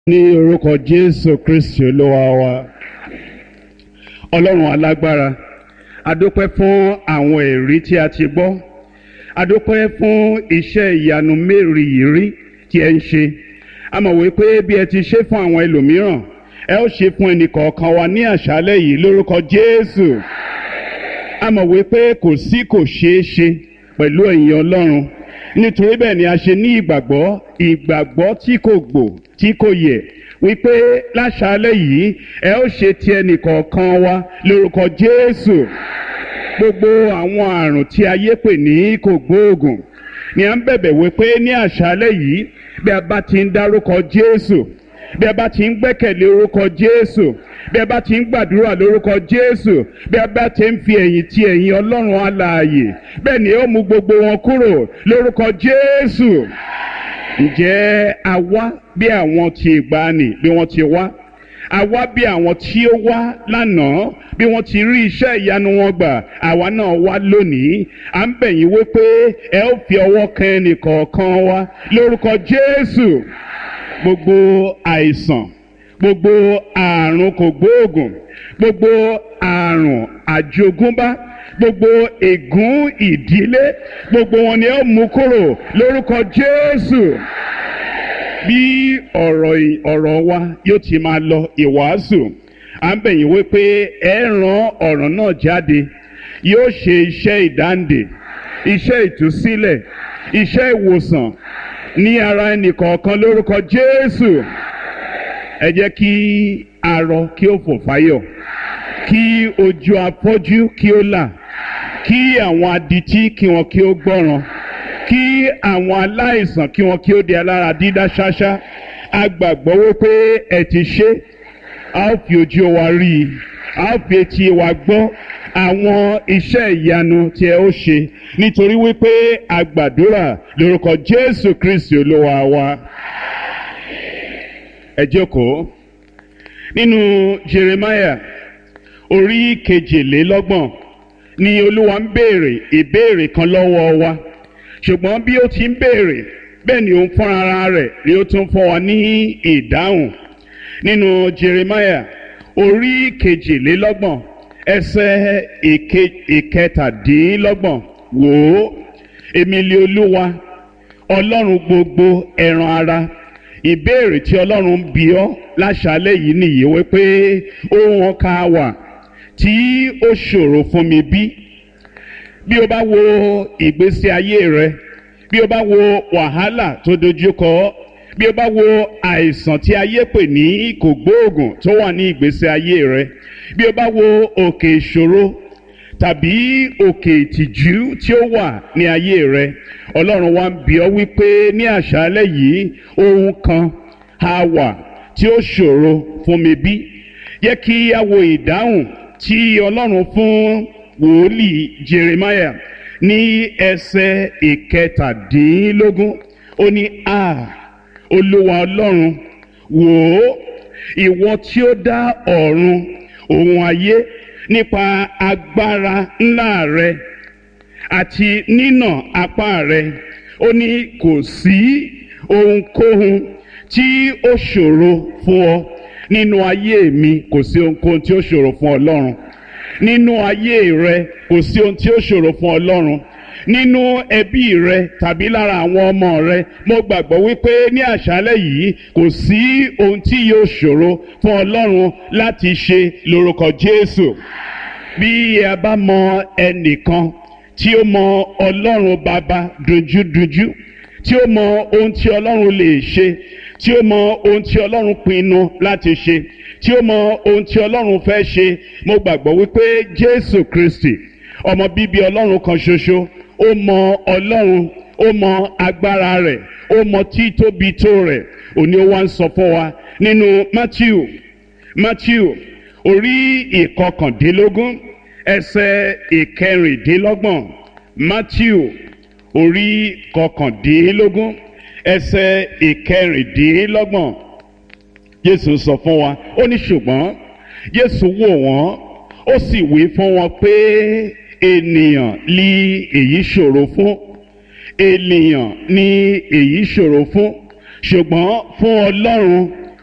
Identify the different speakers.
Speaker 1: ní orúkọ jésù kristi olúwa wa ọlọ́run alágbára adúpẹ́ fún àwọn èrí tí a ti gbọ́ adúpẹ́ fún iṣẹ́ ìyanu mérìírí tí ẹ ń ṣe a mọ̀ wípé bí ẹ ti ṣe fún àwọn ẹlòmíràn ẹ ó ṣe fún ẹnìkọ̀ọ̀kan wa ní àṣálẹ́ yìí lórúkọ jésù a mọ̀ wípé kò sí kò ṣeé ṣe pẹ̀lú ẹ̀yin ọlọ́run nítorí bẹ́ẹ̀ ni a ṣe ní ìgbàgbọ́ ìgbàgbọ́ tí kò gbò tí kò yẹ wípé láṣálẹ́ yìí ẹ ó ṣe ti ẹnìkọ̀ọ̀kan wa lórúkọ jésù gbogbo àwọn àrùn tí ayé pè ní kò gbóògùn ni à ń bẹ̀bẹ̀ wípé ní àṣálẹ́ yìí bí a bá ti ń dárúkọ jésù bí a bá ti ń gbẹ́kẹ̀lé orúkọ jésù bí a bá ti ń gbàdúrà lórúkọ jésù bí a bá ti ń fi ẹ̀yìn ti ẹ̀yìn ọlọ́run alààyè bẹ́ẹ̀ ni ó mú gbogbo wọn kúrò lórúkọ jésù ǹjẹ́ a wá bí àwọn ti ìgbàanì bí wọ́n ti wá a wá bí àwọn tí ó wá lánàá bí wọ́n ti rí iṣẹ́ ìyanu wọn gbà àwa náà wá lónìí à ń bẹ̀ yín wípé ẹ ó fi ọwọ́ kan ẹnìkọ̀ọ̀kan wa lórúkọ jésù gbogbo àìsàn gbogbo àrùn kògbóògùn gbogbo àrùn àjogúnbá gbogbo ègún ìdílé gbogbo wọn ni ó mú kúrò lórúkọ jésù bí ọ̀rọ̀ ọ̀rọ̀ wa yóò ti máa lọ ìwàásù à ń bẹ̀yìn wípé ẹ ràn ọ̀rọ̀ náà jáde yóò ṣe iṣẹ́ ìdáǹdè iṣẹ́ ìtúsílẹ̀ iṣẹ́ ìwòsàn ní ara ẹnìkọ̀ọ̀kan lórúkọ jésù ẹ jẹ́ kí arọ kí ó fò fáyọ̀ kí ojú afọ́jú kí ó là kí àwọn adití kí wọn kí ó gbọ́ràn kí àwọn aláìsàn kí wọn kí ó di alára dídá ṣáṣá a gbàgbọ́ wípé ẹ ti ṣe a ó fi ojú wa rí i a ó fi etí wa gbọ́ àwọn iṣẹ́ ìyanu tí ẹ ó ṣe nítorí wípé a gbàdúrà lórúkọ jésù kristi olúwa wa ẹ jókòó nínú jeremiah orí kejìlélọ́gbọ̀n ni olúwa ń béèrè ìbéèrè kan lọ́wọ́ wa ṣùgbọ́n bí ó ti ń béèrè bẹ́ẹ̀ ni òun fúnra ara rẹ̀ ni ó tún fún wa ní ìdáhùn nínú jeremiah orí kejìlélọ́gbọ̀n ẹsẹ̀ ìkẹtàdínlọ́gbọ̀n wò ó èmi lé olúwa ọlọ́run gbogbo ẹran ara ìbéèrè tí ọlọ́run ń bi ọ́ láṣálẹ́ yìí nìyí wípé ohun ọkà wà tí ó ṣòro fún mi bí bí o bá wo ìgbésí ayé rẹ bí o bá wo wàhálà tó dojúkọ bí o bá wo àìsàn tí ayé pè ní kògbóògùn tó wà ní ìgbésí ayé rẹ bí o bá wo òkè ìṣòro tàbí òkè ìtìjú tí ó wà ní ayé rẹ ọlọ́run wa ń bi ọ́ wípé ní àṣálẹ́ yìí ohun kan á wà tí ó ṣòro fún mi bí yẹ kí a wo ìdáhùn tí ọlọ́run fún wòlíì jeremiah ní ẹsẹ̀ ìkẹtàdínlógún ó ní a olúwa ọlọ́run wò ó ìwọ tí ó dá ọ̀run òun ayé nípa agbára ńlá rẹ àti nínà apá rẹ ó ní kò sí ohunkóhun tí ó ṣòro fún ọ nínú ayé mi kò sí ohunkóhun tí ó ṣòro fún ọlọ́run nínú ayé rẹ kò sí ohun tí ó ṣòro fún ọlọ́run nínú ẹbí rẹ tàbí lára àwọn ọmọ rẹ mo gbàgbọ́ wípé ní àṣálẹ́ yìí kò sí ohun tí yóò ṣòro fún ọlọ́run láti ṣe lórúkọ jésù bí a bá mọ ẹnìkan tí ó mọ ọlọ́run bàbá dojúdojú tí ó mọ ohun tí ọlọ́run lè ṣe tí ó mọ ohun tí ọlọ́run pinnu láti ṣe tí ó mọ ohun tí ọlọ́run fẹ́ ṣe mo gbàgbọ́ wípé jésù kristi ọmọ bíbí ọlọ́run kan ṣoṣo ó mọ ọlọ́run ó mọ agbára rẹ̀ ó mọ títóbi tó rẹ̀ òní ó wá ń sọ fún wa nínú matthew matthew orí ìkọkàndínlógún ẹsẹ̀ ìkẹrìndínlọ́gbọ̀n matthew orí kọkàndínlógún ẹsẹ̀ ìkẹrìndínlọ́gbọ̀n jésù sọ fún wa ó ní ṣùgbọ́n jésù wò wọ́n ó sì wí fún wọn pé ènìyàn ní èyí ṣòro fún ènìyàn ní èyí ṣòro fún ṣùgbọ́n fún ọlọ́run